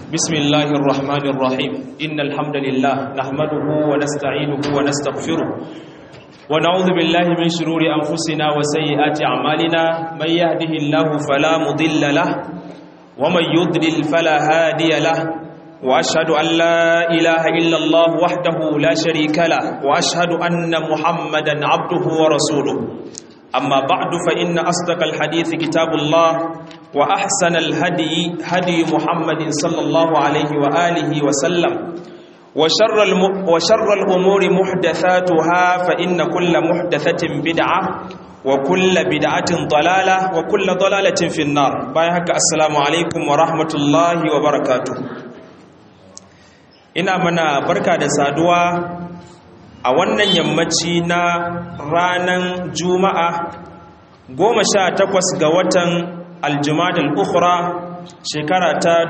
بسم الله الرحمن الرحيم إن الحمد لله نحمده ونستعينه ونستغفره ونعوذ بالله من شرور أنفسنا وسيئات أعمالنا من يهده الله فلا مضل له ومن يضلل فلا هادي له وأشهد أن لا إله إلا الله وحده لا شريك له وأشهد أن محمدا عبده ورسوله أما بعد فإن أصدق الحديث كتاب الله وأحسن الهدي هدي محمد صلى الله عليه وآله وسلم وشر, الم... وشر الأمور محدثاتها فإن كل محدثة بدعة وكل بدعة ضلالة وكل ضلالة في النار بايهك السلام عليكم ورحمة الله وبركاته ina mana barka da saduwa a wannan yammaci na ranar juma'a goma sha takwas ga watan aljumadal ukhra shekara ta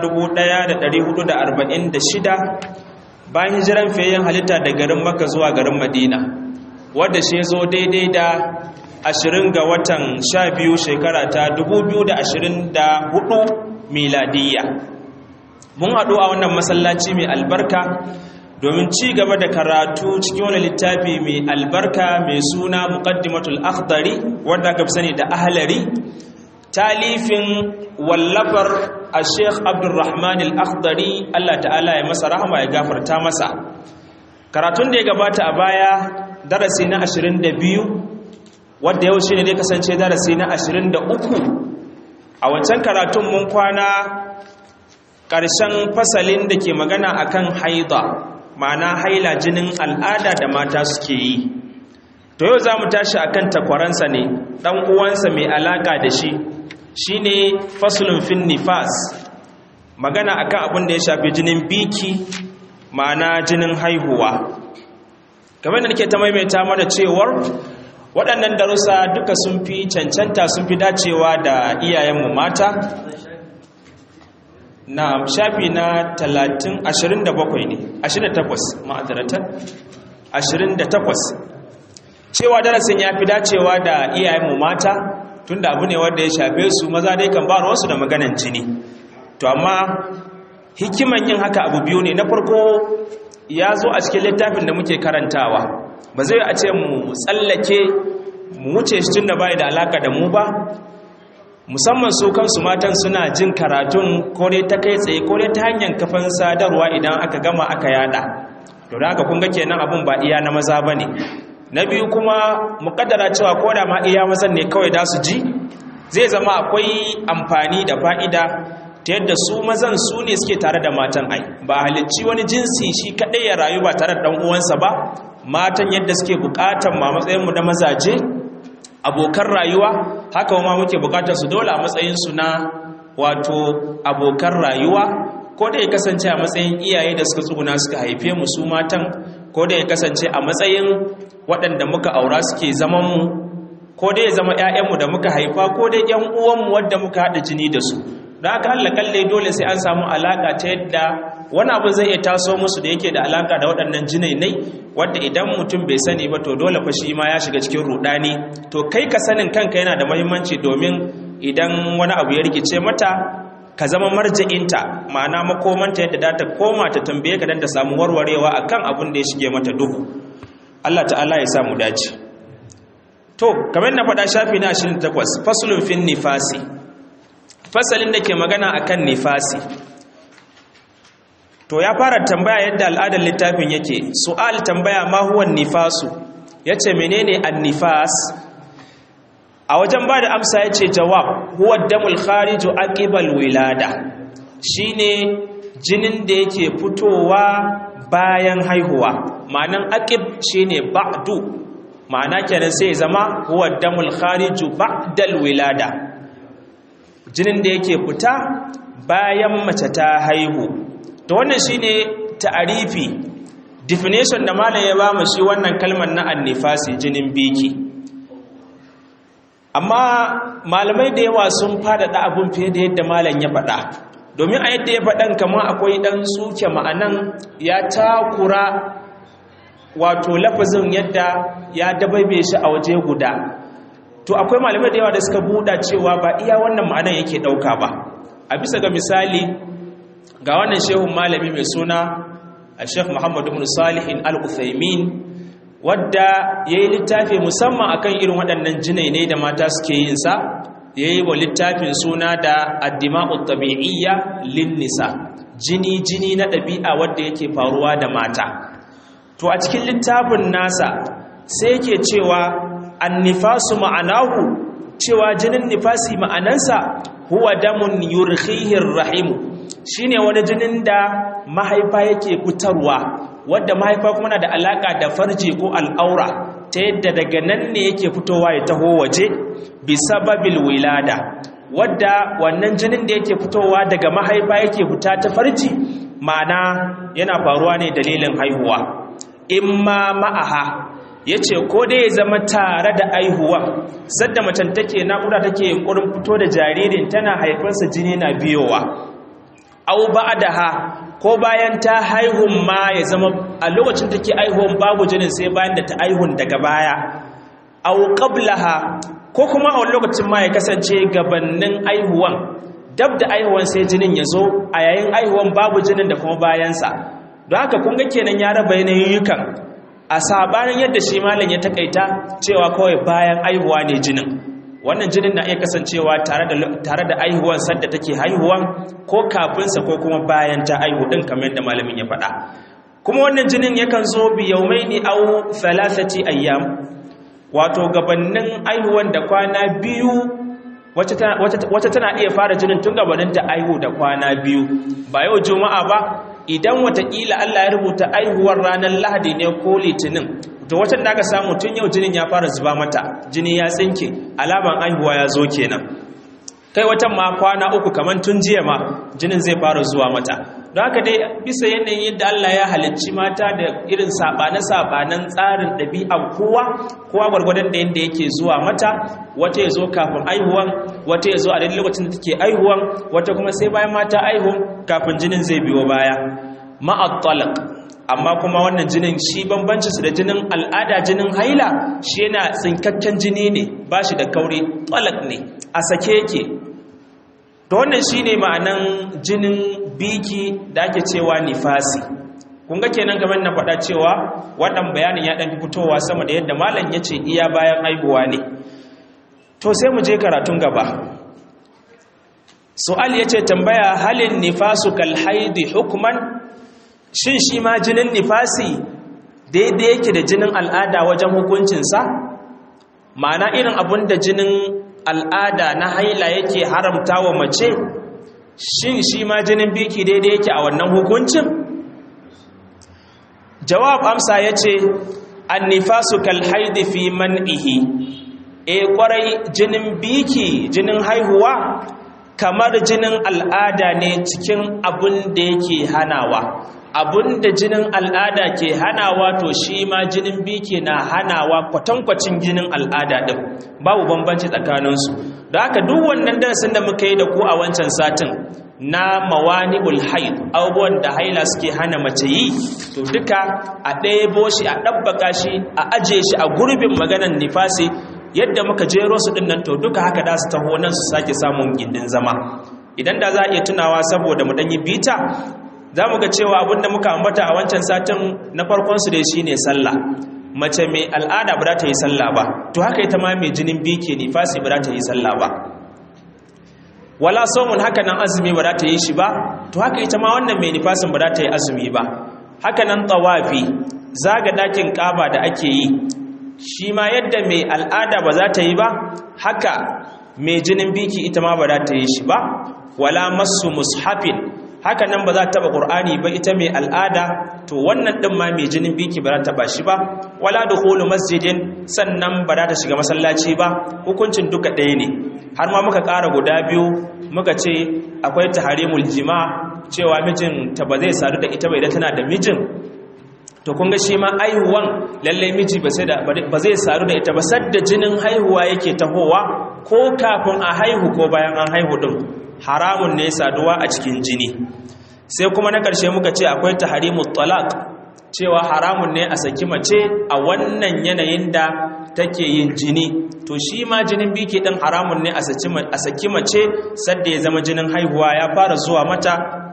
1446 bayan hijiran fayyan halitta da garin maka zuwa garin madina wadda shi zo daidai da 20 ga watan 12 shekara ta 2024 miladiyya mun haɗu a wannan masallaci mai albarka domin ci gaba da karatu cikin wani littafi mai albarka mai suna muqaddimatul akhdari wanda aka fi sani da ahlari talifin wallafar a sheikh abdulrahman al-akhdari Allah ta'ala ya masa rahama ya gafarta masa karatun da ya gabata a baya darasi na 22 wanda yau shine dai kasance darasi na 23 a wancan karatun mun kwana ƙarshen fasalin da ke magana akan haida ma'ana haila jinin al'ada da mata suke yi to yau za mu tashi akan takwaransa ne ɗan uwansa mai alaƙa da shi shine fasulun fin nifas magana akan abin da ya shafi jinin biki ma'ana jinin haihuwa kamar da nake ta maimaita mana cewar waɗannan darussa duka sun fi cancanta sun fi dacewa da iyayenmu mata na shafi na 30 27 ne 28 ma'adaratan 28 cewa darasin ya fi dacewa da iyayenmu mata tunda abu ne wanda ya shafe su maza dai kan ba wasu da maganan jini to amma hikiman yin haka abu biyu ne na farko ya zo a cikin littafin da muke karantawa ba zai a ce mu tsallake mu wuce shi tunda bai da alaka da mu ba musamman su kansu matan suna jin karatun kore ta kai tsaye kore ta hanyar kafan sadarwa idan aka gama aka yada to da haka kun ga kenan abun ba iya na maza bane na biyu kuma mukaddara cewa ko da ma iya mazan ne kawai da su ji zai zama akwai amfani da fa'ida ta yadda su mazan su ne suke tare da matan ai ba halicci wani jinsi shi kadai ya rayu ba tare da dan uwansa ba matan yadda suke bukatan ma matsayin mu da mazaje abokan rayuwa haka ma muke bukatar su dole a matsayin su na wato abokan rayuwa ko da ya kasance a matsayin iyaye da suka tsuguna suka haife mu su matan ko da ya kasance a matsayin waɗanda muka aura suke zaman mu ko da ya zama ƴaƴanmu da muka haifa ko da ƴan uwanmu wadda muka haɗa jini da su don haka Allah kalle dole sai an samu alaka ta yadda wani abu zai iya taso musu da yake da alaka da waɗannan jinainai wadda idan mutum bai sani ba to dole fa shi ma ya shiga cikin rudani to kai ka sanin kanka yana da muhimmanci domin idan wani abu ya rikice mata ka zama marja'inta ma'ana makomanta yadda za ta koma ta tambaye ka dan ta samu warwarewa akan abin da ya shige mata duhu Allah ta'ala ya samu dace to kamar na faɗa shafi na 28 faslun fin nifasi fasalin da ke magana akan nifasi to ya fara tambaya yadda al'adar littafin yake su'al tambaya ma huwa nifasu yace menene an-nifas a wajen ba da amsa yace jawab huwa damul khariju aqibal wilada shine jinin da yake fitowa bayan haihuwa ma'anan aqib shine ba'du ma'ana kenan sai zama huwa damul khariju ba'dal wilada jinin da yake fita bayan mace ta haihu to wannan shine ta'arifi definition da malam ya bamu shi wannan kalmar na annifasi jinin biki amma malamai da yawa sun faɗaɗa abun fiye da yadda malam ya faɗa domin a yadda ya faɗan kamar akwai ɗan suke ma'anan ya takura wato lafazin yadda ya dabaibe shi a waje guda to akwai malamai da yawa da suka buɗa cewa ba iya wannan ma'anan yake ɗauka ba a bisa ga misali ga wannan shehun malami mai suna a sheikh muhammad ibn salihin al-uthaymin wadda ya yi littafi musamman akan irin waɗannan jinai ne da mata suke yin sa ya yi wa littafin suna da addima'u tabi'iyya lin nisa jini jini na ɗabi'a wadda yake faruwa da mata to a cikin littafin nasa sai yake cewa annifasu ma'anahu cewa jinin nifasi ma'anansa huwa damun yurkhihir rahimu shine wani jinin da mahaifa yake fitarwa wadda mahaifa kuma na da alaka da farji ko al'aura ta yadda daga nan ne yake fitowa ya taho waje bi sababil wilada wadda wannan jinin da yake fitowa daga mahaifa yake fita ta farji ma'ana yana faruwa ne dalilin haihuwa imma ma'aha ya ce ko dai ya zama tare da aihuwa sadda macen take naƙuda take yunkurin fito da jaririn tana haifarsa jini na biyowa au ha ko bayan ta haihun ma ya zama a lokacin take aihuwan babu jinin sai bayan da ta aihun daga baya au qablaha ko kuma a lokacin ma ya kasance gabannin aihuwan dab da aihuwan sai jinin ya zo a yayin aihuwan babu jinin da kuma bayansa don haka kun ga kenan ya raba yanayukan a sabanin yadda shi malam ya takaita cewa kawai bayan aihuwa ne jinin wannan jinin na iya kasancewa tare da aihuwan sadda take haihuwan ko kafinsa ko kuma bayan ta aihu din kamar yadda malamin ya faɗa kuma wannan jinin yakan zo bi yaumaini aw thalathati ayyam wato gabannin aihuwan da kwana biyu wata tana iya fara jinin tun gabanin ta aihu da kwana biyu ba yau juma'a ba idan watakila Allah ya rubuta aihuwar ranar lahadi ne ko litinin to watan da aka samu tun yau jinin ya fara zuba mata jini ya tsinke alaman aihuwa ya zo kenan kai watan ma kwana uku kamar tun jiya ma jinin zai fara zuwa mata don haka dai bisa yanayin yadda Allah ya halicci mata da irin saɓane-saɓanen tsarin ɗabi'an kowa kowa gwargwadon da yadda yake zuwa mata wata ya zo kafin aihuwan wata ya zo a daidai lokacin da take aihuwan wata kuma sai bayan mata aihu kafin jinin zai biyo baya ma'attalaq amma kuma wannan jinin shi bambanci su da jinin al'ada jinin haila shi yana tsinkakken jini ne ba shi da kauri talak ne a sake yake to wannan shine ma'anan jinin biki da ake cewa nifasi kun ga kenan kamar na faɗa cewa wannan bayanin ya ɗan fitowa sama da yadda malam ya ce iya bayan aihuwa ne to sai mu je karatun gaba su'al ya ce tambaya halin nifasu kal haidi hukman shin shi ma jinin nifasi daidai yake da jinin al'ada wajen hukuncinsa ma'ana irin abun da jinin al'ada na haila yake haramta wa mace shin shi ma jinin biki daidai yake a wannan hukuncin jawab amsa ya ce annifasu kalhaidi fi man'ihi e kwarai jinin biki jinin haihuwa kamar jinin al'ada ne cikin abin da yake hanawa abin da jinin al'ada ke hanawa to shi ma jinin biki na hanawa kwatankwacin jinin al'ada ɗin babu bambanci tsakaninsu da haka duk wannan darasin da muka yi da ku a wancan satin na mawani'ul haid abubuwan da haila suke hana mace yi to duka a ɗaya shi a ɗabbaka shi a aje shi a gurbin maganan nifasi yadda muka jero su ɗin nan to duka haka da su taho nan su sake samun gindin zama idan da za a iya tunawa saboda mu ɗanyi bita za mu ga cewa abinda muka ambata a wancan satin na farkonsu dai shine sallah mace mai al'ada ba za ta yi sallah ba to haka ita ma mai jinin biki nifasi ba za ta yi sallah ba wala saumun haka nan azumi ba za ta yi shi ba to haka ita ma wannan mai nifasin ba za ta yi azumi ba haka nan tawafi zaga dakin kaba da ake yi shi ma yadda mai al'ada ba za ta yi ba haka mai jinin biki ita ma ba za ta yi shi ba wala masu mushafin haka nan ba za ta taba qur'ani ba ita mai al'ada to wannan din ma mai jinin biki ba za ta ba shi ba wala dukhulu masjidin sannan ba za ta shiga masallaci ba hukuncin duka ɗaya ne har ma muka ƙara guda biyu muka ce akwai taharimul jima cewa mijin ta ba zai sadu da ita bai da tana da mijin to kun ga shi ma aihuwan lalle miji ba sai da ba zai sadu da ita ba sadda jinin haihuwa yake tahowa ko kafin a haihu ko bayan an haihu din haramun ne saduwa a cikin jini sai kuma na ƙarshe muka ce akwai taharimut talaq cewa haramun ne a saki mace a wannan yanayin da take yin jini to shi ma jinin biki din haramun ne a saki mace sadda ya zama jinin haihuwa ya fara zuwa mata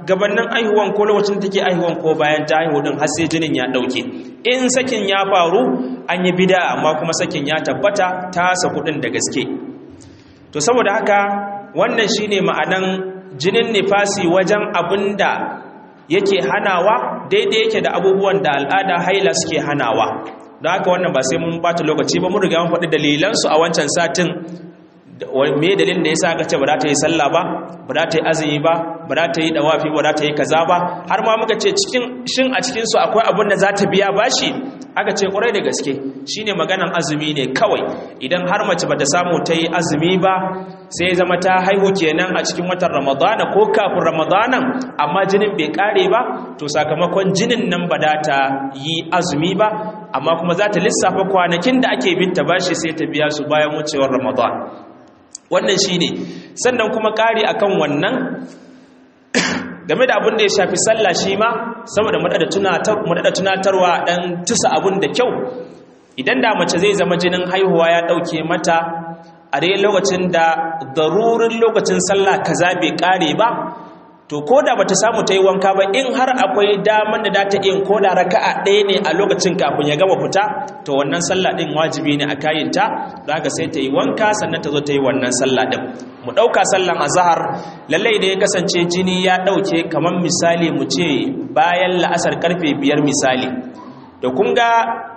gabanin aihuwan ko lokacin take aihuwan ko bayan ta aihu din har sai jinin ya dauke in sakin ya faru an yi bida amma kuma sakin ya tabbata ta saku din da gaske to saboda haka wannan shine ma'anan jinin nifasi wajen abinda yake hanawa daidai yake da abubuwan da al'ada haila suke hanawa don haka wannan ba sai mun bata lokaci ba mun riga mun faɗi dalilansu a wancan satin me dalilin da yasa aka ce ba za ta yi sallah ba ba za ta yi azumi ba ba za ta yi dawafi ba za ta yi kaza ba har ma muka ce cikin shin a cikin su akwai abin da za ta biya bashi aka ce kwarai da gaske shine maganan azumi ne kawai idan har mace bata samu ta yi azumi ba sai zama ta haihu kenan a cikin watan ramadana ko kafin ramadanan amma jinin bai kare ba to sakamakon jinin nan ba da ta yi azumi ba amma kuma za ta lissafa kwanakin da ake binta bashi sai ta biya su bayan wucewar ramadan wannan shine sannan kuma kare akan wannan game da abin da ya shafi sallah shi ma saboda madada tunatarwa dan tusa abin da kyau idan da mace zai zama jinin haihuwa ya dauke mata a dai lokacin da darurin lokacin sallah kaza bai kare ba to ko da bata samu ta yi wanka ba in har akwai daman da ta yin ko da raka'a ɗaya ne a lokacin kafin ya gama fita to wannan sallah ɗin wajibi ne a kayinta da haka sai ta yi wanka sannan ta zo ta yi wannan sallah ɗin mu ɗauka sallan azahar lallai da ya kasance jini ya ɗauke kamar misali mu ce bayan la'asar karfe biyar misali da kun ga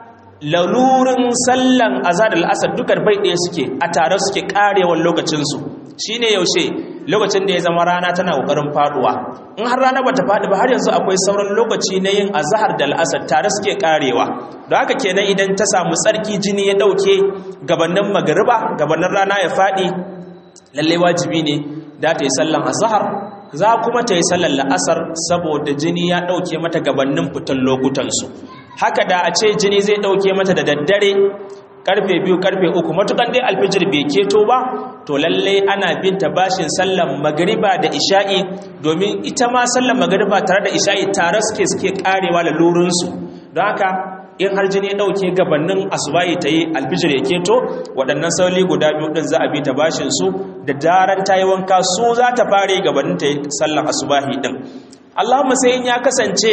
lalurin sallan azahar da la'asar dukkan bai ɗaya suke a tare suke ƙarewar lokacinsu shine yaushe lokacin da ya zama rana tana kokarin faduwa in har rana bata fadi ba har yanzu akwai sauran lokaci na yin azhar da al'asar tare suke karewa don haka kenan idan ta samu tsarki jini ya dauke gabanin magariba gabanin rana ya fadi lalle wajibi ne da ta yi sallan azhar za kuma ta yi sallan la'asar saboda jini ya dauke mata gabanin fitan lokutan su haka da a ce jini zai dauke mata da daddare karfe biyu karfe uku matukan dai alfijir bai keto ba to lalle ana binta bashin sallan magariba da isha'i domin ita ma sallan magariba tare da isha'i tare suke suke karewa da lurinsu don haka in har jini ya dauke gabanin asubahi ta yi alfijir ya keto waɗannan sauli guda biyu ɗin za a bi ta bashin su da daren ta yi wanka su za ta fare gabanin ta yi sallan asubahi ɗin allahumma sai in ya kasance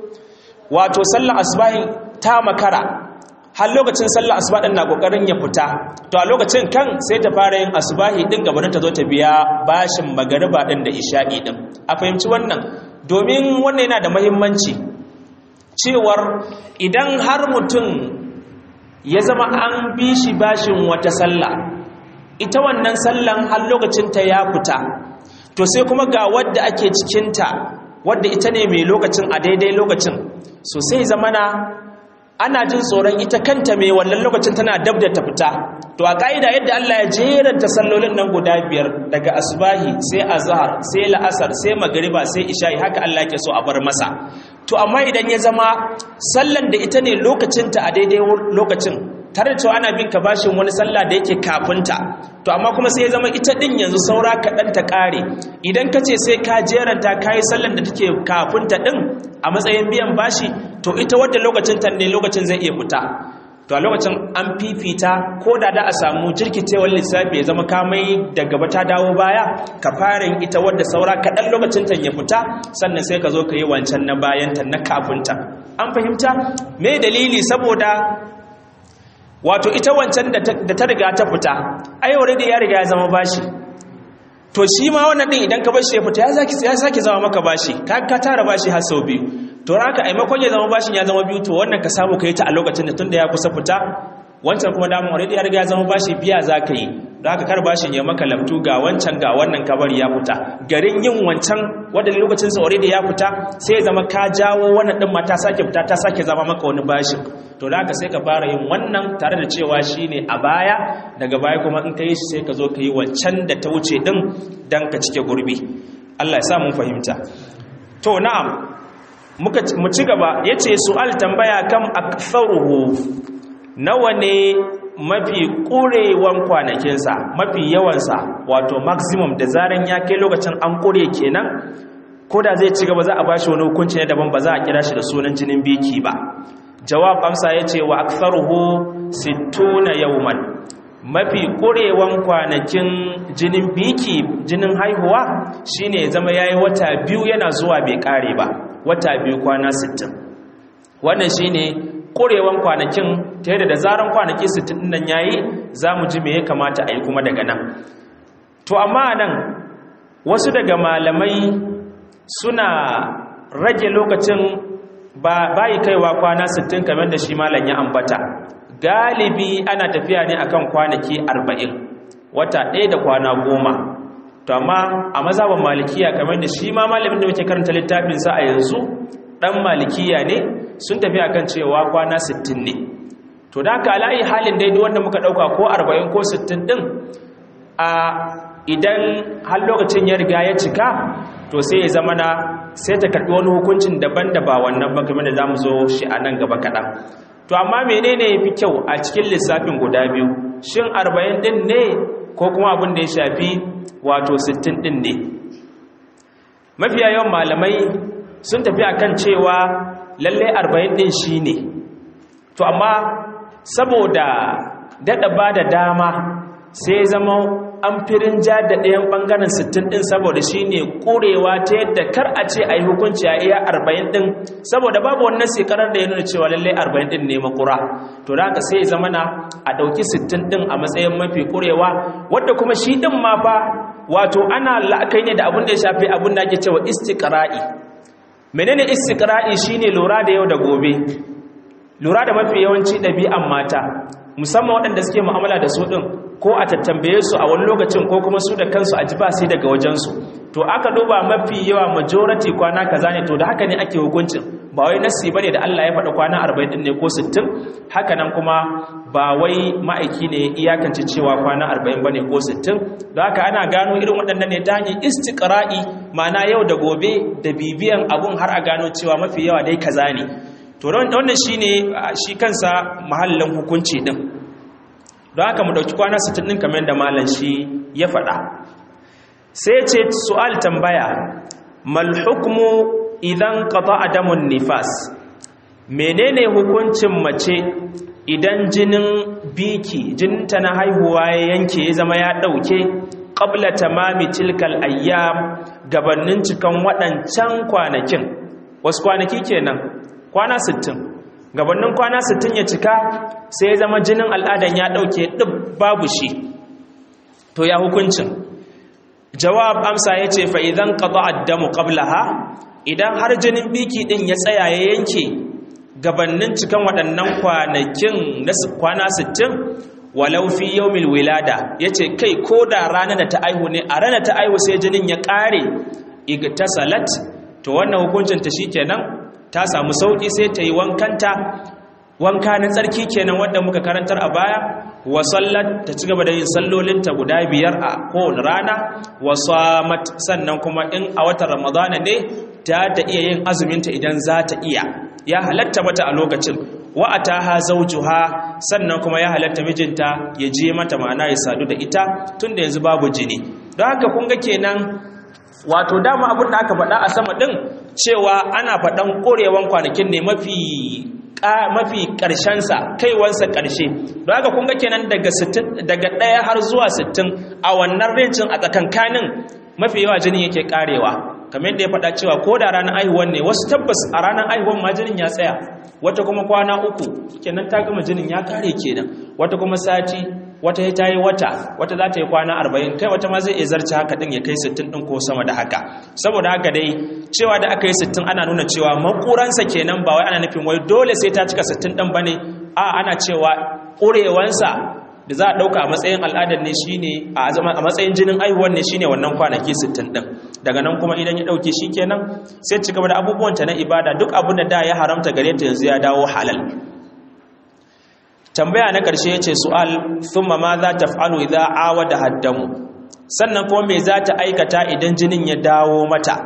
wato sallan asubahi ta makara har lokacin sallar asuba din na kokarin ya fita to a lokacin kan sai ta fara yin asubahi din gabanin ta zo ta biya bashin magariba din da isha'i din a fahimci wannan domin wannan yana da muhimmanci cewar idan har mutum ya zama an bi shi bashin wata sallah ita wannan sallan har lokacin ta ya fita to sai kuma ga wadda ake cikinta wadda ita ne mai lokacin a daidai lokacin so sai zamana ana jin tsoron ita kanta mai wannan lokacin tana dab da ta fita to a ka'ida yadda Allah ya jeranta sallolin nan guda biyar daga asbahi sai azhar sai la'asar sai magriba sai isha'i haka Allah yake so a bar masa to amma idan ya zama sallan da ita ne lokacinta a daidai lokacin tare da cewa ana bin ka bashin wani sallah da yake kafinta to amma kuma sai ya zama ita din yanzu saura kaɗan ta ƙare idan ka ce sai ka jeranta ka yi sallan da take kafinta ɗin a matsayin biyan bashi to ita wadda lokacin ta ne lokacin zai iya fita to a lokacin an fifita ko da da a samu jirkitewar lissafi ya zama kamai da gaba ta dawo baya ka fara ita wadda saura kaɗan lokacin ta ya fita sannan sai ka zo ka yi wancan na bayanta na kafinta an fahimta me dalili saboda wato ita wancan da ta riga ta fita ai already ya riga ya zama bashi to shi ma wannan din idan ka bar shi ya fita ya zaki ya saki zama maka bashi ka ka tara bashi har sau biyu to haka ai makon ya zama bashin ya zama biyu to wannan ka samu kai ta a lokacin da tunda ya kusa fita wancan kuma da already ya riga ya zama bashi biya zaka yi don haka kar bashin ya maka lamtu ga wancan ga wannan kabari ya fita garin yin wancan wanda lokacin sa already ya fita sai ya zama ka jawo wannan din ma ta sake fita ta sake zama maka wani bashin to da haka sai ka fara yin wannan tare da cewa shine a baya daga baya kuma in ka yi shi sai ka zo ka yi wancan da ta wuce din dan ka cike gurbi Allah ya sa mun fahimta to na'am muka mu ci gaba yace su'al tambaya kam aktharuhu nawa ne mafi ƙurewan kwanakinsa mafi yawansa wato maximum da zaren ya kai lokacin an ƙure kenan ko da zai ci gaba za a ba shi wani hukunci ne daban ba za a kira shi da sunan jinin biki ba jawab amsa ya ce wa aktharuhu sittuna yawman mafi ƙurewan kwanakin jinin biki jinin haihuwa shine ya zama yayi wata biyu yana zuwa bai ƙare ba wata biyu kwana 60 wannan shine ƙurewan kwanakin ta yadda da zaran kwanaki 60 nan yayi za mu ji me ya kamata a yi kuma daga nan to amma nan wasu daga malamai suna rage lokacin bayi kaiwa kwana 60 kamar da shi malam ya ambata galibi ana tafiya ne akan kwanaki 40 wata ɗaya da kwana goma to amma a mazhaban malikiya kamar da shi ma malamin da muke karanta littafinsa a yanzu dan malikiya ne sun tafi akan cewa kwana 60 ne to da haka ala'i halin daidai wanda muka dauka ko 40 ko 60 din a idan har lokacin ya riga ya cika to sai ya zama na sai ta karbi wani hukuncin daban da ba wannan ba kamar da zamu zo shi a nan gaba kaɗan to amma menene yafi kyau a cikin lissafin guda biyu shin 40 din ne ko kuma abin da ya shafi wato 60 din ne mafiya yawan malamai sun tafi akan cewa lalle 40 din shine to amma saboda dada ba da dama sai zama an firin ja da ɗayan ɓangaren 60 ɗin saboda shi ne ƙurewa ta yadda kar a ce a yi hukunci a iya 40 ɗin saboda babu wannan shekarar da ya nuna cewa lallai 40 ɗin ne makura to da haka sai zama na a ɗauki 60 ɗin a matsayin mafi ƙurewa wadda kuma shi ɗin ma fa wato ana la'akai ne da abin da ya shafi abin da ake cewa istiqra'i menene istiqra'i shine lura da yau da gobe lura da mafi yawanci ɗabi'an mata musamman waɗanda suke mu'amala da su ɗin ko a tattambaye su a wani lokacin ko kuma su da kansu a ji ba sai daga wajensu to aka duba mafi yawa majority kwana kaza ne to da haka ne ake hukuncin ba wai nasi bane da Allah ya faɗa kwana 40 din ne ko 60 haka nan kuma ba wai ma'aiki ne iyakance cewa kwana 40 bane ko 60 da haka ana gano irin waɗannan ne ta hanyar istiqra'i ma'ana yau da gobe da bibiyan abun har a gano cewa mafi yawa dai kaza ne to wannan shine shi kansa mahallin hukunci din don haka mu dauki kwana 60 din kamar da malam shi ya faɗa sai ce su'al tambaya mal hukmu idan qata'a damun nifas menene hukuncin mace idan jinin biki jininta na haihuwa ya yanke ya zama ya dauke qabla tamami tilkal ayyam gabanin cikan waɗancan kwanakin wasu kwanaki kenan kwana 60 gabanin kwana 60 ya cika sai ya zama jinin al'adan ya dauke duk babu shi to ya hukuncin jawab amsa yace fa idan qada ad-damu qablaha idan har jinin biki din ya tsaya ya yanke gabanin cikan waɗannan kwanakin na kwana 60 walau fi yawmil wilada yace kai ko da ranar da ta aihu ne a ranar ta aihu sai jinin ya kare igtasalat to wannan hukuncin ta shikenan ta samu sauki sai ta yi wankanta wanka na tsarki kenan wanda muka karantar a baya wa sallat ta ci gaba da yin sallolinta guda biyar a kowane rana wa samat sannan kuma in a watan ramadana ne ta ta iya yin azuminta idan za ta iya ya halatta mata a lokacin wa ataha zawjuha sannan kuma ya halatta mijinta ya je mata ma'ana ya sadu da ita tunda yanzu babu jini don haka kun ga kenan wato dama abin da aka faɗa a sama ɗin cewa ana faɗan ƙorewan kwanakin ne mafi mafi ƙarshensa kaiwansa ƙarshe don haka kun ga kenan daga daga ɗaya har zuwa sittin a wannan rincin a tsakankanin mafi yawa jinin yake ƙarewa kamar yadda ya faɗa cewa ko da ranar aihuwan ne wasu tabbas a ranar aihuwan ma jinin ya tsaya wata kuma kwana uku kenan ta gama jinin ya ƙare kenan wata kuma sati wata ya ta yi wata wata za ta yi kwana arba'in kai wata ma zai iya zarce haka ɗin ya kai sittin ɗin ko sama da haka saboda haka dai cewa da aka yi sittin ana nuna cewa makuransa kenan ba wai ana nufin wai dole sai ta cika sittin ɗin ba ne a ana cewa ƙurewansa da za a ɗauka a matsayin al'adar ne shi ne a matsayin jinin aihuwan ne shi ne wannan kwanaki sittin ɗin daga nan kuma idan ya ɗauke shi kenan sai ci gaba da abubuwanta na ibada duk abin da da ya haramta gare ta yanzu ya dawo halal tambaya na ƙarshe ya ce su'al thumma ma za ta fa'alu idza awada haddamu sannan kuma me za ta aikata idan jinin ya dawo mata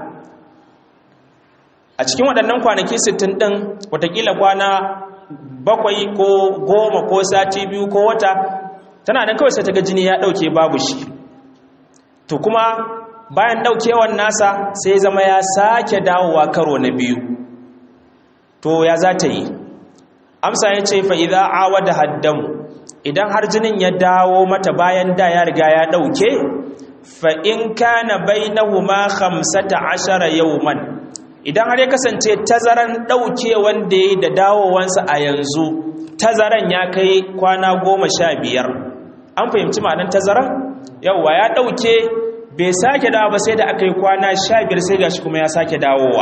a cikin waɗannan kwanaki 60 ɗin watakila kwana bakwai ko goma ko sati biyu ko wata tana nan kawai sai ta ga jini ya ɗauke babu shi to kuma bayan ɗaukewan nasa sai zama ya sake dawowa karo na biyu to ya za ta yi amsa ya ce fa'iza awa da haddamu idan har jinin ya dawo mata bayan da ya riga ya ɗauke fa in kana bainahuma khamsata ashara yawman idan har ya kasance tazaran ɗauke wanda ya yi da dawowansa a yanzu tazaran ya kai kwana goma sha biyar an fahimci ma'anar tazaran yauwa ya ɗauke bai sake dawo ba sai da aka yi kwana sha biyar sai gashi kuma ya sake dawowa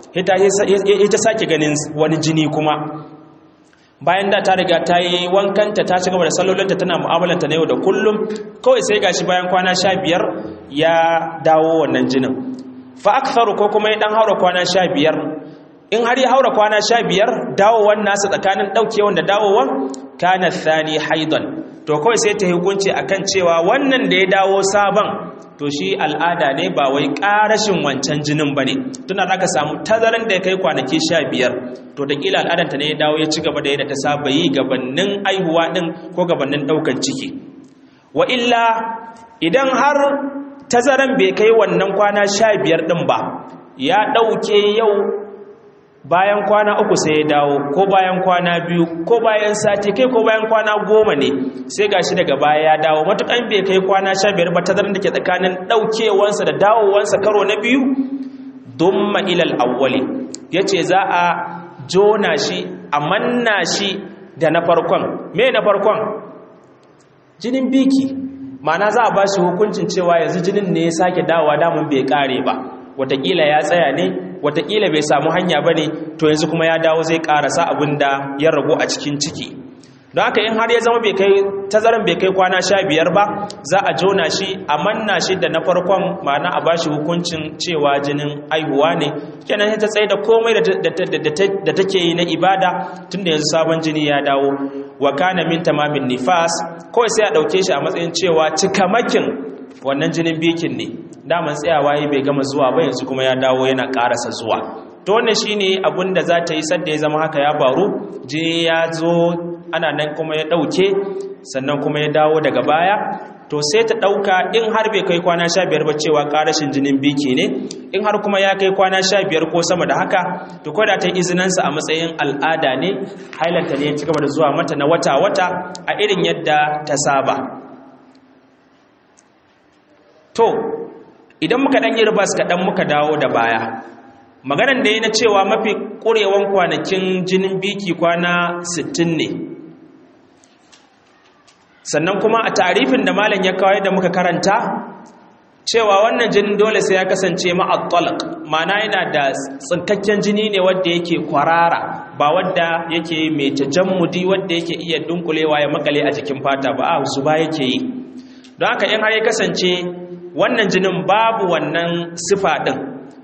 ita sake ganin wani jini kuma bayan da ta riga ta yi wankanta ta ci gaba da sallolinta tana mu'amalanta na yau da kullum kawai sai gashi bayan kwana sha biyar ya dawo wannan jinin fa aktharu ko kuma ya dan haura kwana sha biyar in har ya haura kwana sha biyar dawowan nasa tsakanin ɗaukewan da dawowan kana thani haidan to kawai sai ta hukunci akan cewa wannan da ya dawo sabon to shi al'ada ne ba wai ƙarashin wancan jinin ba ne tuna za ka samu tazarin da ya kai kwanaki sha biyar to da ƙila al'adanta ne ya dawo ya ci gaba da yadda ta saba yi gabanin aihuwa ɗin ko gabanin ɗaukan ciki wa illa idan har tazaran bai kai wannan kwana sha biyar ɗin ba ya ɗauke yau bayan kwana uku sai ya dawo ko bayan kwana biyu ko bayan sati kai ko bayan kwana goma ne sai gashi daga baya ya dawo matukan bai kai kwana sha biyar ba tazarar da ke tsakanin ɗaukewansa da dawowansa karo na biyu dumma ilal awwali ya ce za a jona shi a manna shi da na farkon me na farkon jinin biki ma'ana za a ba shi hukuncin cewa yanzu jinin ne ya sake dawowa damun bai kare ba watakila ya tsaya ne watakila bai samu hanya ba ne to yanzu kuma ya dawo zai karasa abin da ya ragu a cikin ciki don haka in har ya zama tazaran bai kai kwana sha biyar ba za a jona shi a manna shi da na farkon ma'ana a bashi hukuncin cewa jinin aihuwa ne kenan ta tsaye da komai da take yi na ibada tun da yanzu sabon jini ya dawo wa kana min tamamin nifas kawai sai a ɗauke shi a matsayin cewa cikamakin wannan jinin bikin ne daman tsayawa yi bai gama zuwa ba yanzu kuma ya dawo yana karasa zuwa to wannan shine abin da za ta yi sadda ya zama haka ya faru jini ya zo ana nan kuma ya dauke sannan kuma ya dawo daga baya to sai ta dauka in har bai kai kwana 15 ba cewa karashin jinin biki ne in har kuma ya kai kwana 15 ko sama da haka to ko da ta izinansa a matsayin al'ada ne hailanta ne ya ci gaba da zuwa mata na wata wata a irin yadda ta saba to idan muka ɗan yi ribas kaɗan muka dawo da baya maganan da ya na cewa mafi ƙurewan kwanakin jinin biki kwana 60 ne sannan kuma a tarifin da malam ya kawai da muka karanta cewa wannan jinin dole sai ya kasance ma'attalak mana yana da tsinkakken jini ne wadda yake kwarara ba wadda yake mai tajammudi wadda yake iya dunkulewa ya makale a jikin fata ba a zuba yake yi don haka in har ya kasance wannan jinin babu wannan sifa ɗin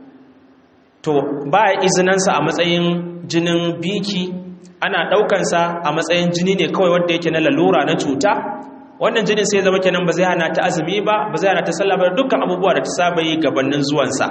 to ba izinansa a matsayin jinin biki ana ɗaukansa a matsayin jini ne kawai wanda yake na lalura na cuta wannan jinin sai zama kenan ba zai hana ta azumi ba ba zai hana ta sallah ba dukkan abubuwa da ta saba yi gabanin zuwansa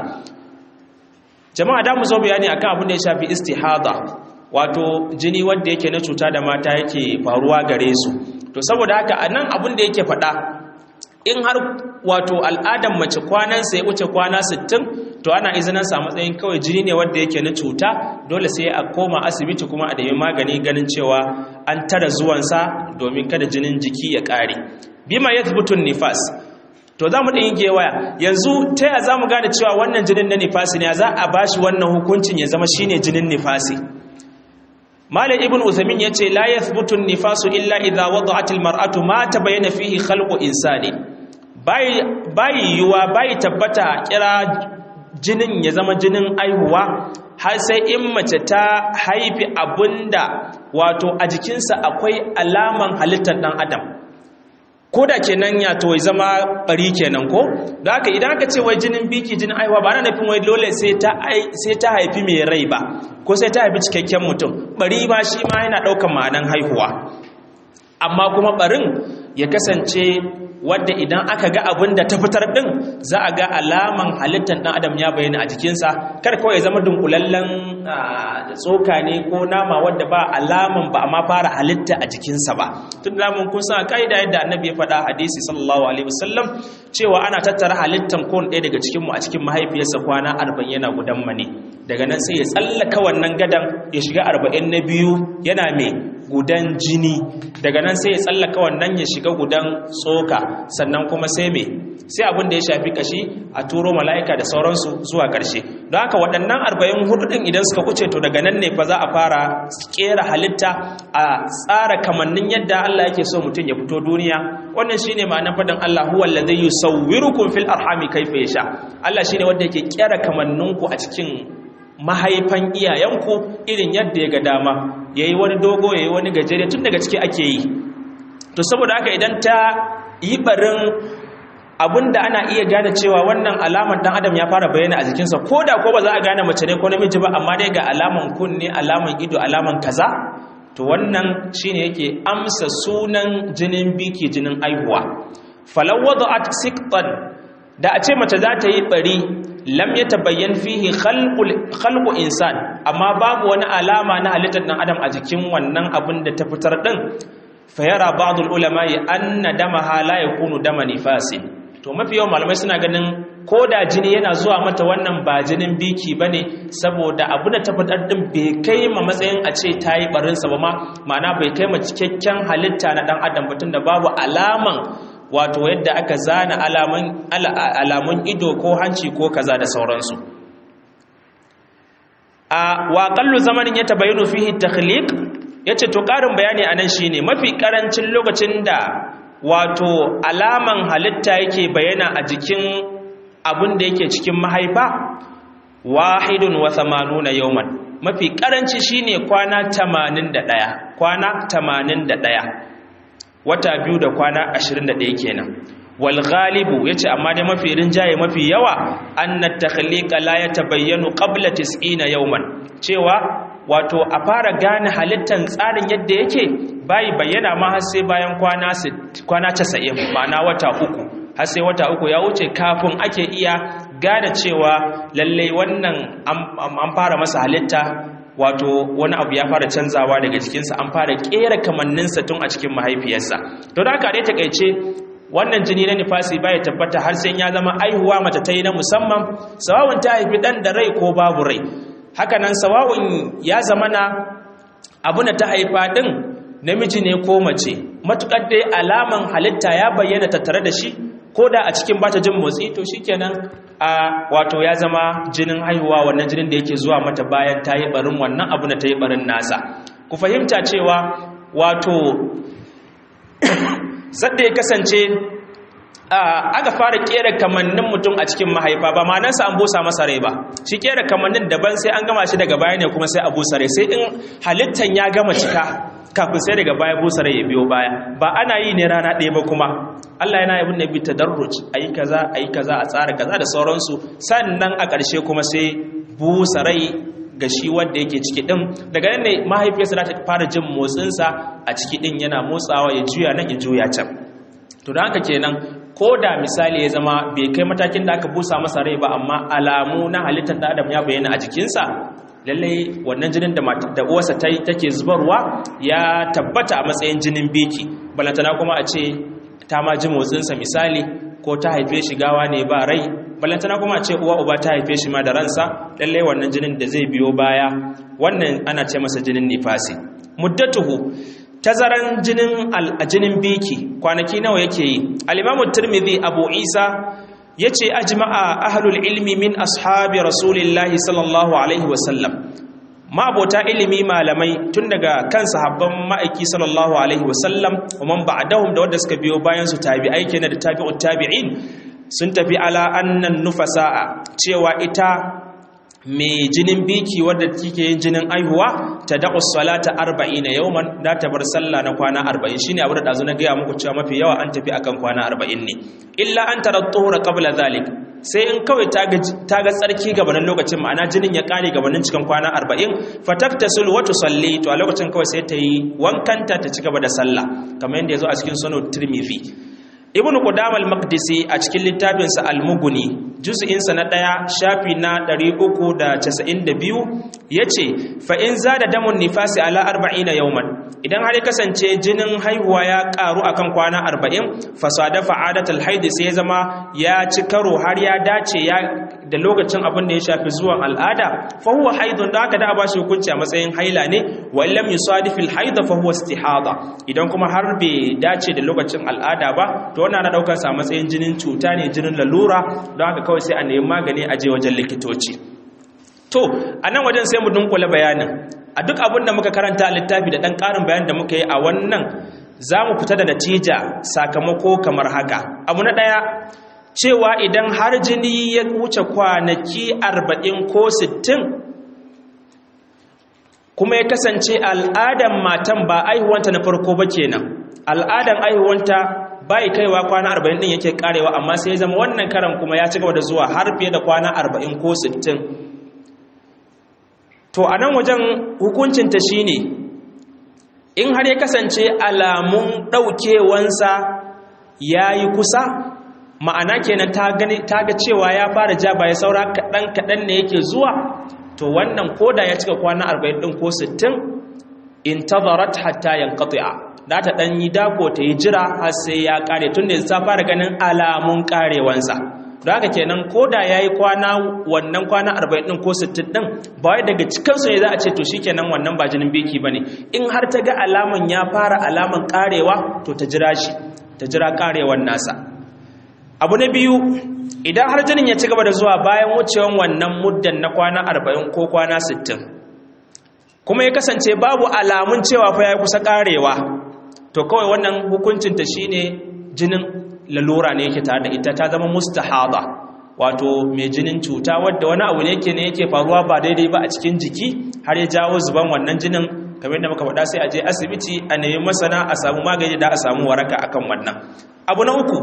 jama'a da mu zo bayani akan abin da ya shafi istihada wato jini wanda yake na cuta da mata yake faruwa gare su to saboda haka anan abin da yake faɗa in har wato al'adan mace kwanansa ya wuce kwana 60 to ana izinin sa matsayin kawai jini ne wanda yake na cuta dole sai a koma asibiti kuma a dami magani ganin cewa an tara zuwansa domin kada jinin jiki ya ƙare bima ya zubutun nifas to za mu ɗin gewaya yanzu ta yaya za mu gane cewa wannan jinin na nifasi ne za a ba shi wannan hukuncin ya zama shine jinin nifasi malam ibn uthamin yace la yathbutu nifasu illa idha wada'at almar'atu ma tabayyana fihi khalqu insani bai bai yuwa bai tabbata kira jinin ya zama jinin aihuwa har sai in mace ta haifi abunda wato a jikinsa akwai alaman halittar dan adam ko da kenan ya to zama bari kenan ko da haka idan aka ce wai jinin biki jinin aihuwa ba na nufin wai dole sai ta sai ta haifi mai rai ba ko sai ta haifi cikakken mutum bari ba shi ma yana ɗaukan ma'anan haihuwa amma kuma barin ya kasance wadda idan aka ga abin da ta fitar ɗin za a ga alaman halittar ɗan adam ya bayyana a jikinsa kar kawai ya zama dunkulallen tsoka ne ko nama wadda ba alaman ba amma fara halitta a jikinsa ba tun da mun kun san kaida yadda annabi ya faɗa hadisi sallallahu alaihi wasallam cewa ana tattara halittan kowane ɗaya daga cikin mu a cikin mahaifiyarsa kwana arba'in yana gudan mane daga nan sai ya tsallaka wannan gadan ya shiga arba'in na biyu yana mai gudan jini daga nan sai ya tsallaka wannan ya shiga gudan tsoka sannan kuma sai me sai abin da ya shafi kashi a turo mala'ika da sauransu zuwa ƙarshe don haka waɗannan arba'in hudu ɗin idan suka kuce to daga nan ne fa za a fara ƙera halitta a tsara kamannin yadda Allah yake so mutum ya fito duniya wannan shine ma'anar faɗin Allah huwa allazi yusawwirukum fil arhami kayfa yasha Allah shine wanda yake ƙera kamanninku a cikin mahaifan iyayenku irin yadda ya ga dama yayi wani dogo yayi wani gajere tun daga ciki ake yi to saboda haka idan ta yi barin da ana iya gane cewa wannan alamar dan adam ya fara bayyana a jikinsa ko da ko ba za a gane mace ne ko namiji ba amma dai ga alaman kunne alaman ido alaman kaza to wannan shine yake amsa sunan jinin biki jinin aihuwa falaw wada'at siqtan da a ce mace za ta yi bari lam yatabayyan fihi khalqul khalqu insan amma babu wani alama na halittar dan adam a jikin wannan abin da ta fitar din fayara ba'dul ulama anna damaha la yakunu dama nifasin to mafi yawan malamai suna ganin ko da jini yana zuwa mata wannan ba jinin biki ba ne saboda abu da tabbatar din bai kai ma matsayin a ce ta yi barinsa ba ma ma'ana bai kai ma cikakken halitta na ɗan adam batun da babu alaman wato yadda aka zana alamun ido ko hanci ko kaza da sauransu a waƙallu zamanin ya tabayyano fihi takhliq yace to ƙarin bayani anan shine mafi ƙarancin lokacin da wato alaman halitta yake bayyana a jikin abin da yake cikin mahaifa wahidun wa thamanuna yawman mafi karanci shine kwana 81 kwana 81 wata biyu da kwana 21 kenan wal ghalibu yace amma dai mafi rinjaye mafi yawa anna takhliqa la yatabayyanu qabla 90 yawman cewa wato a fara gane halittan tsarin yadda yake bayi bayyana ma har sai bayan kwana kwana 90 ma'ana wata uku har sai wata uku ya wuce kafin ake iya gane cewa lalle wannan an fara masa halitta wato wani abu ya fara canzawa daga jikinsa an fara kera kamanninsa tun a cikin mahaifiyarsa to da haka dai takaice wannan jini na nifasi baya tabbata har sai ya zama aihuwa mace ta yi na musamman sawawun ta haifi dan da rai ko babu rai hakanan sawawun ya zama na abu na ta haifa din namiji ne ko mace matukar dai alaman halitta ya bayyana tattare da shi ko da a cikin bata jin motsi to shikenan a wato ya zama jinin haihuwa wannan jinin da yake zuwa mata bayan ta yi barin wannan abu na ta yi barin nasa ku fahimta cewa wato sadda ya kasance aka fara kera kamannin mutum a cikin mahaifa ba manansa an busa masa rai ba shi kera kamannin daban sai an gama shi daga baya ne kuma sai a busa rai sai in halittan ya gama cika kafin sai daga baya busa rai ya biyo baya ba ana yi ne rana ɗaya ba kuma Allah yana yabin nabi tadarruj ayi kaza ayi kaza a tsara kaza da sauransu sannan a ƙarshe kuma sai busa rai ga shi wanda yake ciki din daga nan ne mahaifiyarsa za ta fara jin motsinsa a ciki din yana motsawa ya juya nan ya juya can to da haka kenan ko da misali ya zama bai kai matakin da aka busa masa rai ba amma alamu na halittar da adam ya bayyana a jikinsa lallai wannan jinin da da uwarsa ta take zubarwa ya tabbata a matsayin jinin biki balantana kuma a ce ta ma ji motsinsa misali ko ta haife shi gawa ne ba rai balantana kuma a ce uwa uba ta haife shi ma da ransa lallai wannan jinin da zai biyo baya wannan ana ce masa jinin nifasi muddatuhu tazaran jinin jinin biki kwanaki nawa yake yi al-imamu tirmidhi abu isa yace ajma'a ahlul ilmi min ashabi rasulillahi sallallahu alaihi wasallam ma'abota ilimi malamai tun daga kan sahabban ma'aiki sallallahu alaihi wasallam man ba'dahum da wanda suka biyo bayan su tabi'ai kenan da tabi'ut tabi'in sun tafi ala annan nufasa'a cewa ita mai jinin biki wadda kike yin jinin aihuwa ta da'us salata 40 yawman da ta bar sallah na kwana 40 shine abu da dazu na gaya muku cewa mafi yawa an tafi akan kwana 40 ne illa an tara tuhura qabla zalik sai in kawai ta ga tsarki gabanin lokacin ma'ana jinin ya kare gabanin cikin kwana 40 fataftasul wa tusalli to a lokacin kawai sai ta yi wankanta ta ci gaba da sallah kamar yadda yazo a cikin sunan tirmidhi ibn qudam al-maqdisi a cikin littafinsa al-mughni juz'insa na ɗaya shafi na 392 yace fa in zada damun nifasi ala 40 yawman idan har ya kasance jinin haihuwa ya karu akan kwana 40 fasada fa'adatul haid sai ya zama ya ci karo har ya dace ya da lokacin abin da ya shafi zuwan al'ada fa huwa haidun da aka da ba shi hukunci a matsayin haila ne wa illam yusadifil haida fa huwa istihada idan kuma har bai dace da lokacin al'ada ba to wannan ana daukar sa matsayin jinin cuta ne jinin lalura don haka kawai sai a nemi magani a je wajen likitoci to a nan wajen sai mu dunkule bayanin a duk abin da muka karanta a littafi da ɗan ƙarin bayan da muka yi a wannan za mu fita da natija sakamako kamar haka abu na ɗaya cewa idan har jini ya wuce kwanaki arba'in ko sittin kuma ya kasance al'adan matan ba aihuwanta na farko ba kenan al'adan aihuwanta bai kaiwa kwana arba'in ɗin yake karewa amma sai ya zama wannan karan kuma ya ci gaba da zuwa har fiye da kwana arba'in ko sittin to a nan wajen hukuncinta shi ne in har ya kasance alamun ɗaukewansa ya yi kusa ma'ana kenan ta ga cewa ya fara ja ba ya saura kaɗan-kaɗan ne yake zuwa to wannan koda ya cika kwana 40 ɗin ko 60 in tazarat hatta yanqati'a da ta ɗan yi dako ta yi jira har sai ya ƙare tun da ta fara ganin alamun ƙarewansa da haka kenan ko da ya yi kwana wannan kwana 40 ɗin ko 60 ɗin ba wai daga cikinsu ne za a ce to shi kenan wannan ba jinin biki ba ne in har ta ga alaman ya fara alaman karewa to ta jira shi ta jira karewan nasa abu na biyu idan har jinin ya ci gaba da zuwa bayan wucewan wannan muddan na kwana 40 ko kwana 60 kuma ya kasance babu alamun cewa fa ya kusa karewa to kawai wannan hukuncinta shine jinin lalura ne yake tare da ita ta zama mustahada wato mai jinin cuta wadda wani abu ne yake ne yake faruwa ba daidai ba a cikin jiki har ya jawo zuban wannan jinin kamar yadda muka faɗa sai a je asibiti a nemi masana a samu magani da a samu waraka akan wannan abu na uku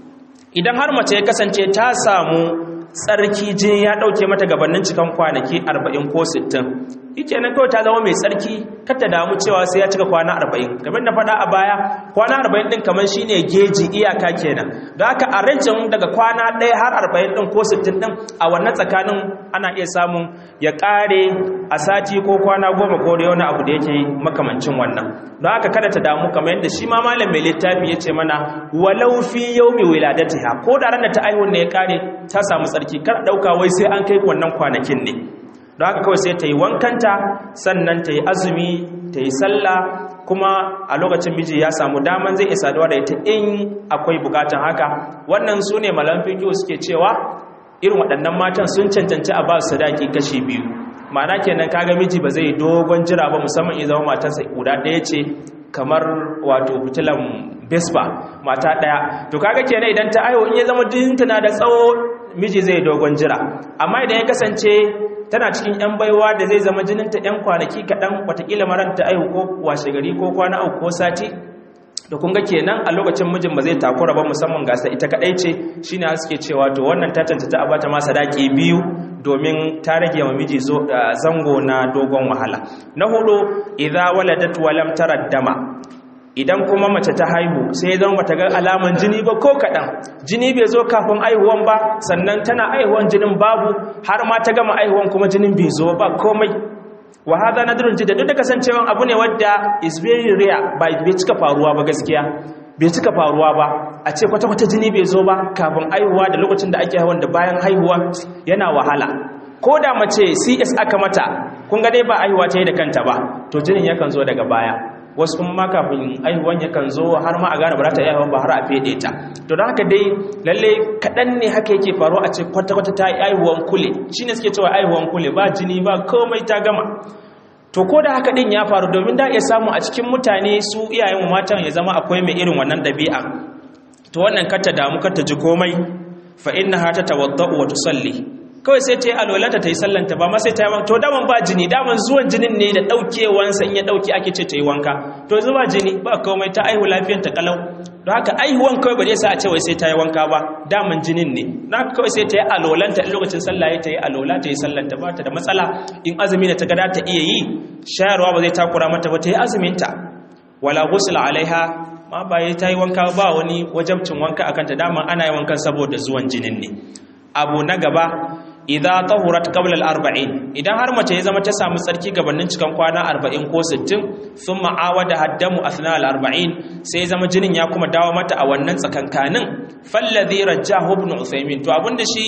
idan har mace ya kasance ta samu tsarki jini ya ɗauke mata gabanin cikan kwanaki 40 ko 60 yake nan kawai ta zama mai tsarki kar ta damu cewa sai ya cika kwana 40 kamar da faɗa a baya kwana 40 ɗin kamar shine geji iyaka kenan don haka a rancin daga kwana ɗaya har 40 ɗin ko 60 ɗin a wannan tsakanin ana iya samun ya ƙare a sati ko kwana goma ko da wani abu da yake makamancin wannan don haka kada ta damu kamar yadda shi ma malam mai littafi ya ce mana walau fi yaumi wiladatiha ko da ranar ta aihuwar ne ya ƙare ta samu tsarki kar ɗauka wai sai an kai wannan kwanakin ne don haka kawai sai ta yi wankanta sannan ta yi azumi ta yi sallah kuma a lokacin miji ya samu daman zai isa da ita in akwai bukatan haka wannan su ne malam fikiyo suke cewa irin waɗannan matan sun cancanci a ba su sadaki kashi biyu ma'ana kenan kaga miji ba zai dogon jira ba musamman in zama matarsa guda ɗaya ce kamar wato fitilan vespa mata ɗaya to kaga kenan idan ta aiwo in ya zama jinta na da tsawo miji zai dogon jira amma idan ya kasance tana cikin 'yan baiwa da zai zama jininta 'yan kwanaki kaɗan watakila maranta aihu ko washe gari ko kwana uku ko sati da kunga kenan a lokacin mijin ba zai takura ba musamman gasa ita kaɗai ce shi ne suke cewa to wannan ta cancanta a bata masa daki biyu domin ta rage wa miji zango na dogon wahala na hudu idza waladat walam tara dama idan kuma mace ta haihu sai ya zama bata ga alaman jini ba ko kaɗan jini bai zo kafin aihuwan ba sannan tana aihuwan jinin babu har ma ta gama aihuwan kuma jinin bai zo ba komai wa hada nadrun jidda duk da kasancewa abu ne wadda is very rare bai cika faruwa ba gaskiya bai cika faruwa ba a ce kwata-kwata jini bai zo ba kafin aihuwa da lokacin da ake haihuwan da bayan haihuwa yana wahala ko da mace cs aka mata kun ga dai ba aihuwa ta yi da kanta ba to jinin yakan zo daga baya wasu kuma ma kafin aihuwan yakan zo har ma a gane ba za ta aihuwan ba har a fede ta to don haka dai lalle kaɗan ne haka yake faru a ce kwata-kwata ta yi aihuwan kule shi ne suke cewa aihuwan kule ba jini ba komai ta gama to ko da haka ɗin ya faru domin da iya samu a cikin mutane su iyayen matan ya zama akwai mai irin wannan ɗabi'a to wannan kar ta damu kar ta ji komai fa innaha tatawaddau wa tusalli kawai sai ta yi alwalanta ta yi sallanta ba ma sai ta yi wanka to daman ba jini daman zuwan jinin ne da ɗaukewansa in ya ɗauke ake ce ta yi wanka to zuba jini ba komai ta aihu lafiyar ta kalau don haka aihuwan kawai ba zai sa a ce wai sai ta yi wanka ba daman jinin ne na kawai sai ta yi alwalanta in lokacin sallah ya ta yi alwala ta yi sallanta ba ta da matsala in azumi da ta gada ta iya yi shayarwa ba zai takura mata ba ta yi azuminta wala ghusl alaiha ma ba ta yi wanka ba wani wajabcin wanka akan ta daman ana yi wankan saboda zuwan jinin ne abu na gaba idza tahurat qabla al-arba'in idan har mace ya zama ta samu tsarki gabanin cikan kwana 40 ko 60 thumma awada haddamu athna al-arba'in sai ya zama jinin ya kuma dawo mata a wannan tsakankanin falladhi rajjahu ibn usaymin to abinda shi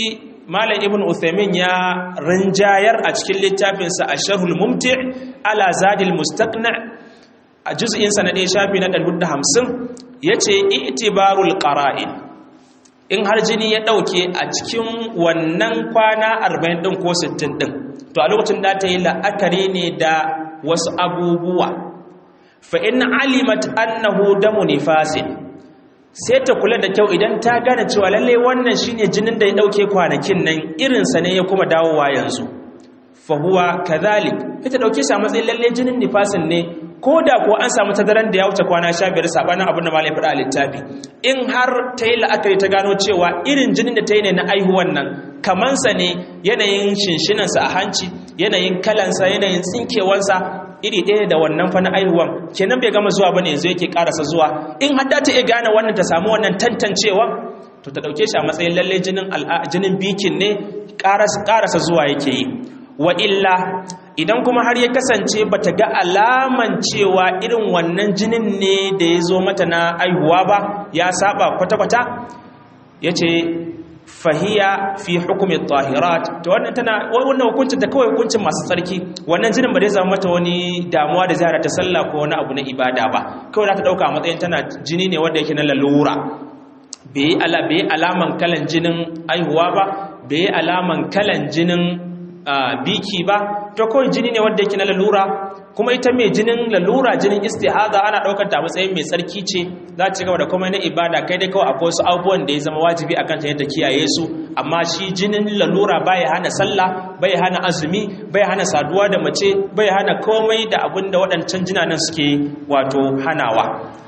malam ibn uthaymin ya rinjayar a cikin littafinsa a sharhul mumti ala zadil mustaqna a juz'insa na ɗaya shafi na 150 yace itibarul qara'in in har jini ya ɗauke a cikin wannan kwana 40 ɗin ko 60 ɗin to a lokacin da ta yi la'akari ne da wasu abubuwa fa in alimat annahu damu nifasin sai ta kula da kyau idan ta gane cewa lalle wannan shine jinin da ya dauke kwanakin nan irinsa ne ya kuma dawowa yanzu fa huwa kadhalik ita dauke shi a matsayin lalle jinin nifasin ne ko da ko an samu tazaran da ya wuce kwana 15 sabanin abin da malai faɗa a littafi in har ta yi la'akari ta gano cewa irin jinin da ta yi ne na aihuwan nan kamansa ne yanayin shinshinansa a hanci yanayin kalansa yanayin tsinkewansa iri ɗaya da wannan fa na aihuwan kenan bai gama zuwa bane yanzu yake karasa zuwa in har ta iya gane wannan ta samu wannan tantancewa to ta dauke shi a matsayin lalle jinin jinin bikin ne karasa zuwa yake yi wa illa idan kuma har ya kasance bata ga alaman cewa irin wannan jinin ne da ya zo mata na aihuwa ba ya saba kwata-kwata yace fahiya fi hukumi tahirat to wannan tana wannan hukuncin ta kawai hukuncin masu tsarki wannan jinin ba zai zama mata wani damuwa da zai ta sallah ko wani abu na ibada ba kawai za ta dauka a matsayin tana jini ne wanda yake na lalura bai ala bai alaman kalan jinin aihuwa ba bai alaman kalan jinin biki ba to kawai jini ne wanda yake na lalura kuma ita mai jinin lalura jinin istihada ana daukar ta matsayin mai tsarki ce za ta gaba da komai na ibada kai dai kawai akwai wasu abubuwan da ya zama wajibi a kanta yadda kiyaye su amma shi jinin lalura bai hana sallah bai hana azumi bai hana saduwa da mace bai hana komai da abin da waɗancan jinanan suke wato hanawa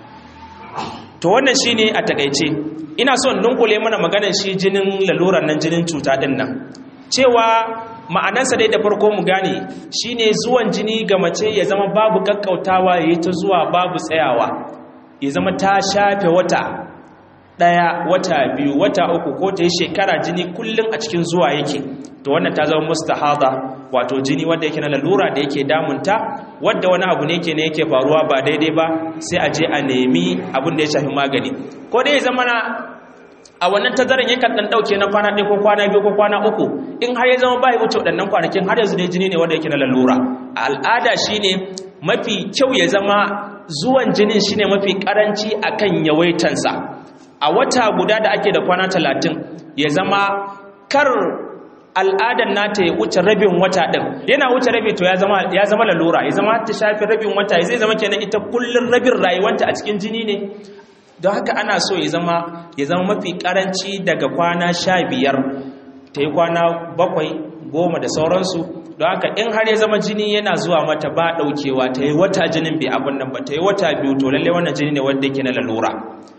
to wannan shine a takaice ina son dunkule mana maganar shi jinin laluran nan jinin cuta din nan cewa ma'anarsa dai da farko mu gane shine zuwan jini ga mace ya zama babu kakkautawa yayi ta zuwa babu tsayawa ya zama ta shafe wata daya wata biyu wata uku ko ta yi shekara jini kullum a cikin zuwa yake to wannan ta zama mustahada wato jini wanda yake na lalura da yake damunta wadda wani abu ne yake ne yake faruwa ba daidai ba sai a je a nemi abin da ya shafi magani ko dai ya zama na a wannan tazaran yakan dan dauke na kwana ɗaya ko kwana biyu ko kwana uku in har ya zama bai wuce waɗannan kwanakin har yanzu dai jini ne wanda yake na lalura a al'ada shine mafi kyau ya zama zuwan jinin shine mafi karanci akan yawaitansa a wata guda da ake da kwana talatin ya zama kar al'adan nata ya wuce rabin wata ɗin yana wuce rabi to ya zama lalura ya zama ta shafi rabin wata zai zama kenan ita kullum rabin rayuwanta a cikin jini ne don haka ana so ya zama ya zama mafi karanci daga kwana sha biyar ta yi kwana bakwai goma da sauransu don haka in har ya zama jini yana zuwa mata ba ɗaukewa ta yi wata jinin bai abin nan ba ta yi wata biyu to lallai wannan jini ne wanda yake na lalura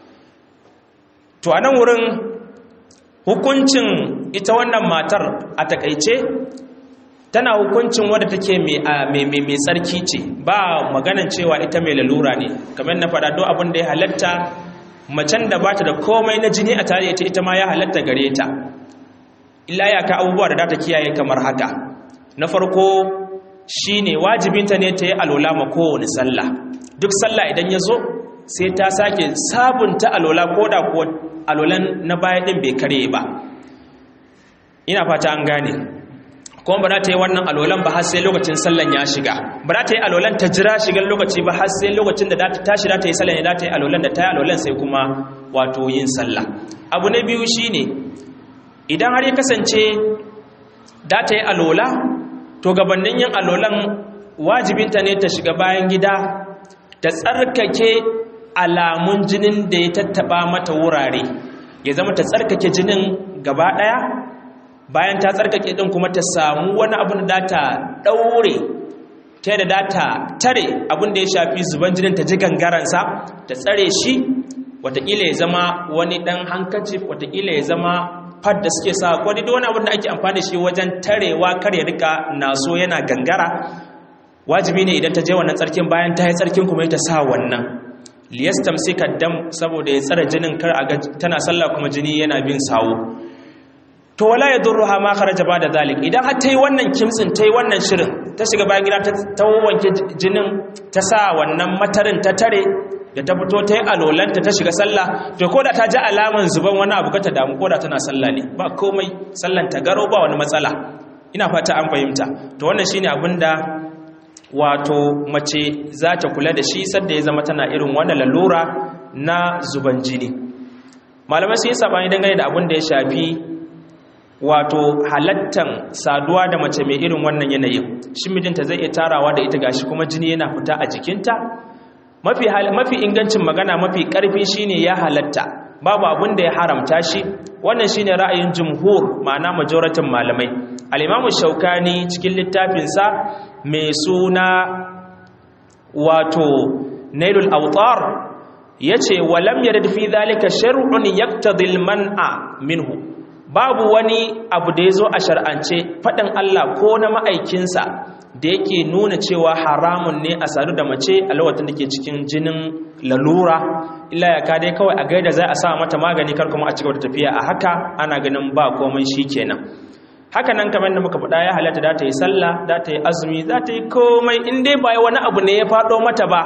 to a nan wurin hukuncin ita wannan matar a takaice tana hukuncin wadda take mai tsarki ce ba maganan cewa ita mai lalura ne kamar na faɗa do abin da ya halatta macen da bata da komai na jini a tare ita ita ma ya halatta gare ta illa ya ka abubuwa da ta kiyaye kamar haka na farko shine wajibinta ne ta yi alola ma kowane sallah duk sallah idan ya zo sai ta sake sabunta alola ko da kuwa alolan na baya din bai kare ba ina fata an gane kuma ba za ta yi wannan alolan ba har sai lokacin sallan ya shiga ba za ta yi alolan ta jira shigar lokaci ba har sai lokacin da ta tashi za ta yi sallan ne za ta yi alolan da ta yi alolan sai kuma wato yin sallah abu na biyu shine idan har ya kasance da ta yi alola to gabanin yin alolan wajibinta ne ta shiga bayan gida ta tsarkake alamun jinin da ya tattaba mata wurare ya zama ta tsarkake jinin gaba ɗaya bayan ta tsarkake ɗin kuma ta samu wani abin da ta ɗaure ta yadda data tare abin da ya shafi zuban jinin ta ji gangaransa ta tsare shi watakila ya zama wani ɗan hankaci watakila ya zama fad da suke sa wani da wani abin da ake amfani da shi wajen tarewa kar ya rika naso yana gangara wajibi ne idan ta je wannan tsarkin bayan ta yi tsarkin kuma ta sa wannan liyastam sai dam saboda ya tsare jinin kar a ga tana sallah kuma jini yana bin sawo to wala yadurruha ma kharaja ba da zalik idan har tayi wannan kimtsin tayi wannan shirin ta shiga bayan gida ta wanke jinin ta sa wannan matarin ta tare da ta fito ta yi alolanta ta shiga sallah to ko da ta ji alaman zuban wani abu ta damu ko da tana sallah ne ba komai sallan ta garo ba wani matsala ina fata an fahimta to wannan shine abin da wato mace za ta kula da shi sadda ya zama tana irin wannan lalura na zuban jini malamai sun yi sabani dangane da abin da ya shafi wato halattan saduwa da mace mai irin wannan yanayin shi mijinta zai iya tarawa da ita gashi kuma jini yana fita a jikinta mafi mafi ingancin magana mafi karfi shine ya halatta babu abin da ya haramta shi wannan shine ra'ayin jumhur ma'ana majoratin malamai al-imamu shaukani cikin littafinsa mai suna wato nailul awtar yace walam yarid fi dhalika shar'un yaqtadi al-man'a minhu babu wani abu da yazo a shar'ance fadin Allah ko na ma'aikinsa da yake nuna cewa haramun ne a sadu da mace a lokacin da ke cikin jinin lalura illa ya ka dai kawai a gaida za a sa mata magani kar kuma a cigaba da tafiya a haka ana ganin ba komai shikenan haka nan kamar da muka faɗa ya halatta da ta yi sallah da ta yi azumi za ta yi komai in dai ba wani abu ne ya faɗo mata ba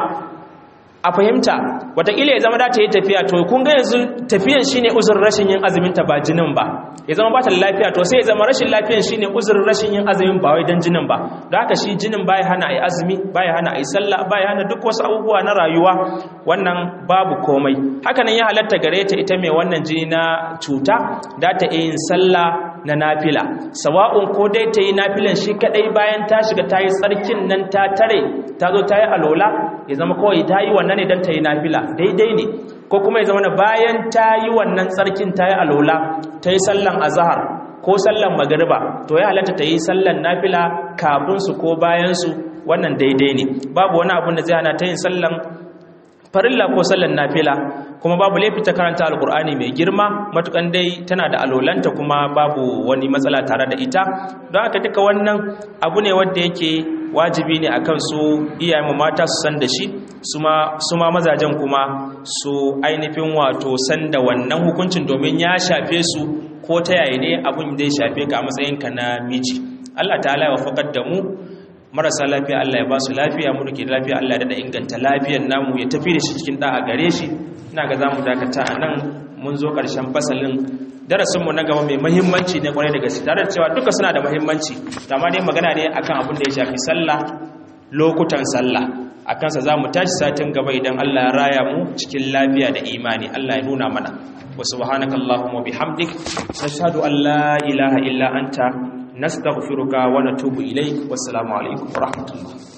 a fahimta wataƙila ya zama da ta yi tafiya to kun ga yanzu tafiyan shine uzurin rashin yin azumin ta ba jinin ba ya zama ba ta lafiya to sai ya zama rashin lafiyan shine uzurin rashin yin azumin ba wai dan jinin ba don haka shi jinin baya hana ayi azumi baya hana ayi sallah baya hana duk wasu abubuwa na rayuwa wannan babu komai haka nan ya halatta gare ta ita mai wannan jini na cuta da ta yin sallah na nafila sawa'un ko dai ta yi nafilan shi kadai bayan ta shiga ta yi tsarkin nan ta tare ta zo ta yi alola ya zama kawai ta yi wannan ne don ta yi nafila daidai ne ko kuma ya zama na bayan ta yi wannan tsarkin ta yi alola ta yi sallan azahar ko sallan magariba to ya halatta ta yi sallan nafila kafin su ko bayan su wannan daidai ne babu wani abun da zai hana ta yin sallan farilla ko sallan nafila kuma babu laifi ta karanta alkur'ani mai girma matukan dai tana da alolanta kuma babu wani matsala tare da ita don haka duka wannan abu ne wanda yake wajibi ne akan su iyayen mata su san da shi su ma mazajen kuma su ainihin wato san da wannan hukuncin domin ya shafe su ko ta yaya ne abun zai shafe ka a matsayinka na miji Allah ta'ala ya wafakar da mu marasa lafiya Allah ya ba su lafiya mu dake lafiya Allah ya da inganta lafiyar namu ya tafi da shi cikin da'a gare shi ina ga zamu dakata a nan mun zo ƙarshen fasalin darasinmu na gaba mai mahimmanci ne kwarai da gaske tare da cewa duka suna da mahimmanci amma dai magana ne akan abin da ya shafi sallah lokutan sallah a kansa za mu tashi satin gaba idan Allah ya raya mu cikin lafiya da imani Allah ya nuna mana wa subhanakallahumma bihamdik nashhadu an la ilaha illa anta nastaghfiruka wa natubu ilayk wassalamu alaikum wa rahmatullah